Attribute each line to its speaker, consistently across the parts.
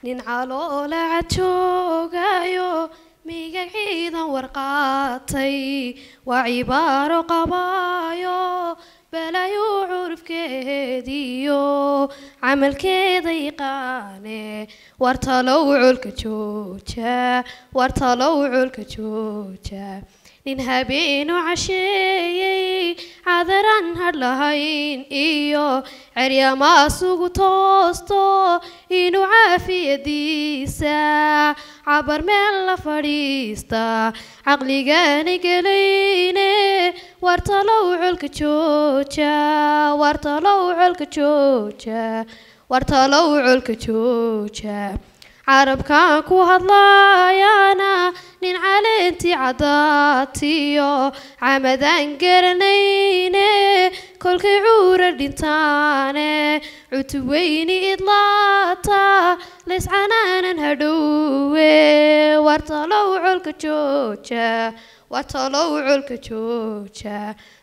Speaker 1: nin caloolaca joogayo miga ciidan warqaatay waa cibaaro qabaayo balayo curufkeediyo camalkeeda yaqaane wartalow colka jooja wartalow colka jooja nin habeenu casheeyey cadaran hadh lahayn iyo ceryamaasugu toosto inuu caafiyadiisa cabar meel la fadhiista caqligani gelayne wartalow colka jooja wartalow colka jooja wartalow colka jooja carabkan ku hadlaayana nin caleentii caddaatiyo camadaan garanayne kolkay cuura dhintaane cutubweyni idlaata layscanaanan hadhowe wartalow colka jooja wartalow colka jooja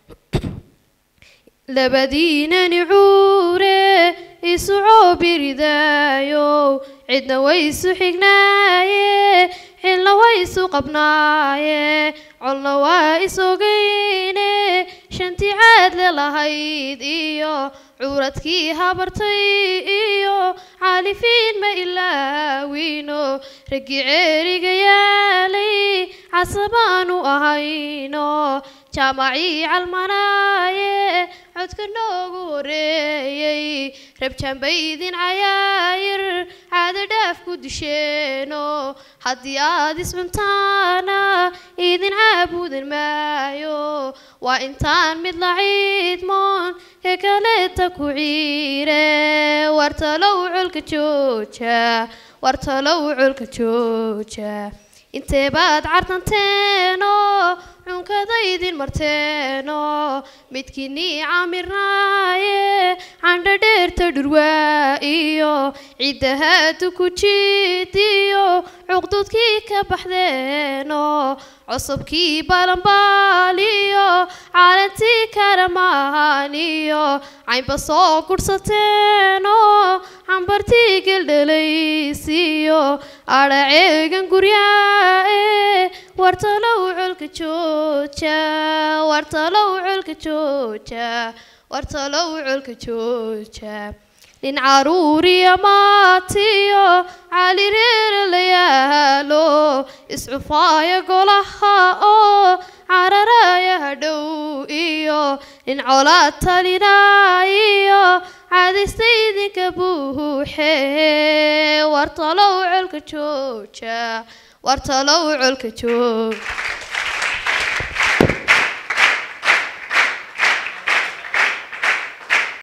Speaker 1: labadiinani cuure isu coobiridaayo cidna way isu xignaaye xilna way isu qabnaaye colna waa isogayne shantii caadle lahayd iyo cuuradkii habartay iyo caalifiin ma ilaawino raggii ceeriga yaalay casabaanu ahayno jaamacii calmanaaye codka noogu horeeyey rabjaanbaydin cayaayir caado dhaaf ku disheeno haddii aad iscuntaana idin caabudan maayo waa intaan mid la ciidmoon ka kaleeta ku ciire wartalow colka jooja wartalow colka jooja intee baad cartanteeno cunkadaydin marteeno midkiinii camirnaaye candho dheerta dhurwaa iyo ciddahaadu ku jiidiyo cuqdudkii ka baxdeeno cusubkii balanbaaliyo caalantii karamaaniyo caynba soo gudhsateeno cambartii geldhalaysiyo adhaceegan guryaae wartalow colka jooja wartalow colka jooja wartalow colka jooja nin caruuriya maatiyo calireera la yaalo iscufaaya golaha oo cararaya hadhow iyo nin colaad talinaayo cadaystayidinka buuxe wartalow colka jooja wartalow colka joog